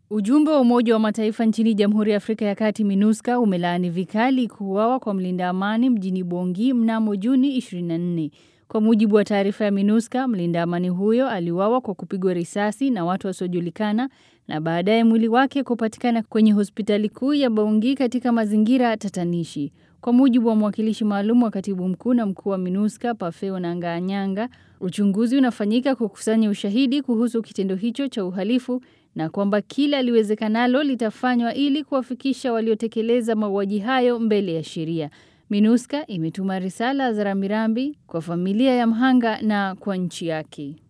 Ujumbe wa Umoja wa Mataifa nchini Jamhuri ya Afrika ya Kati MINUSCA umelaani vikali kuuawa kwa mlinda amani mjini Bongi mnamo Juni 24. Kwa mujibu wa taarifa ya MINUSCA, mlinda amani huyo aliuawa kwa kupigwa risasi na watu wasiojulikana na baadaye mwili wake kupatikana kwenye hospitali kuu ya Bongi katika mazingira tatanishi. Kwa mujibu wa mwakilishi maalum wa katibu mkuu na mkuu wa MINUSCA Pafeo Nanganyanga, uchunguzi unafanyika kukusanya ushahidi kuhusu kitendo hicho cha uhalifu na kwamba kila liwezekanalo litafanywa ili kuwafikisha waliotekeleza mauaji hayo mbele ya sheria. MINUSCA imetuma risala za rambirambi kwa familia ya mhanga na kwa nchi yake.